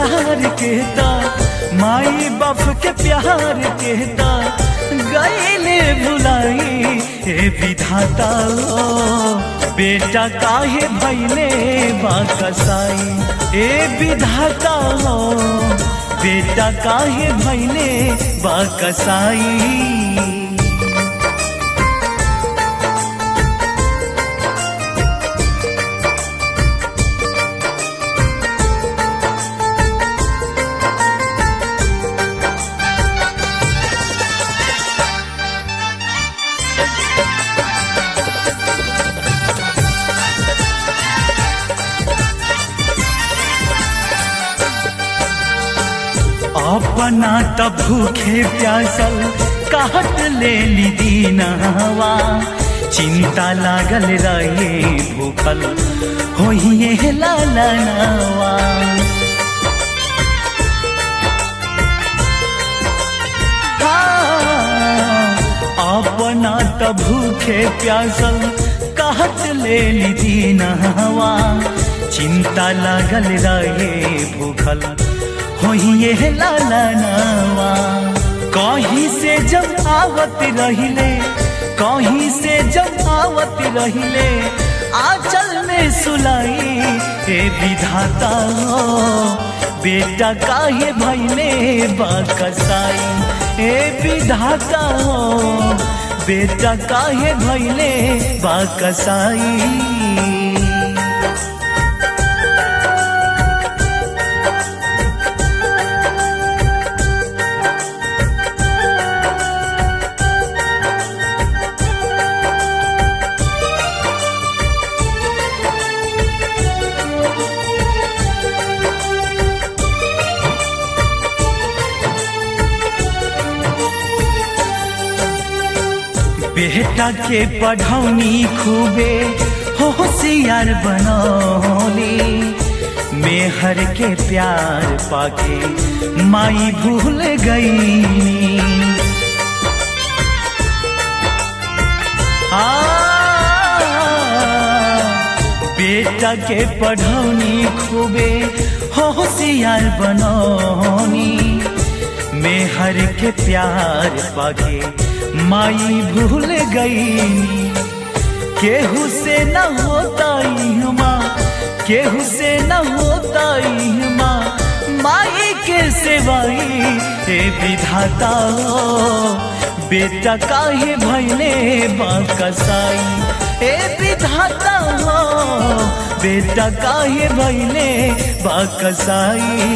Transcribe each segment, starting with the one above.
प्यार कहता माई बाप के प्यार कहता गईले भुलाई हे विधाता हो बेटा काहे भैले बाकसाई ए विधाता हो बेटा काहे भैले बाकसाई अपना त भूखे प्यासल काट ले ली दीनवा चिंता लागल रहे भूखल होइए लालनवा अपना त भूखे प्यासल काट ले ली दीनवा चिंता लागल रहे भूखल होइए लालनवा कहीं से जब आवत रहिले कहीं से जब आवत रहिले आंचल में सुलाई हे विधाता हो बेटा काहे भैले बाकसाई हे विधाता हो बेटा काहे भैले बाकसाई बेटा के पढ़ौनी खूबे होशियार बनौली मेहर के प्यार पाके माई भूल गई आ बेटा के पढ़ौनी खूबे होशियार बनौनी मेहर के प्यार पाके माई भूल गई केहू से न होता माँ केहू से न होता माँ माई के सेवाई हे विधाता हो बेटा काहे भैले बाकसाई हे विधाता हो बेटा काहे भैले बाकसाई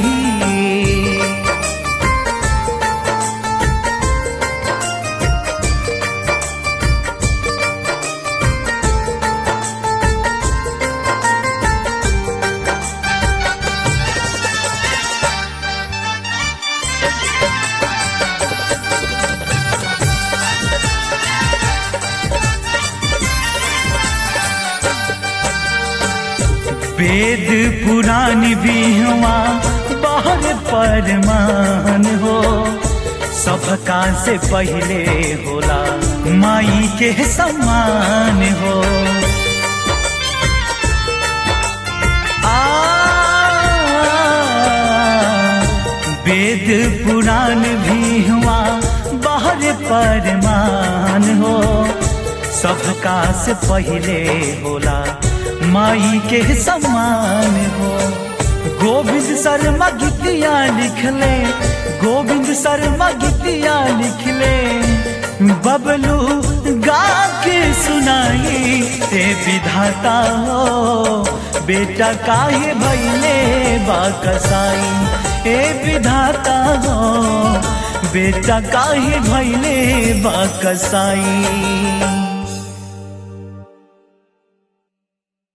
वेद पुराण भी हुआ बाहर परमान हो सबका से पहले होला माई के सम्मान हो आ वेद पुराण भी हुआ बाहर परमान हो सबका से पहले होला माई के सम्मान हो गोविंद शर्मा गीतिया लिखले गोविंद शर्मा गीतिया लिखले बबलू गा के सुनाई ते विधाता हो बेटा काहे भैले बाकसाई ए विधाता हो बेटा काहे भैले बाकसाई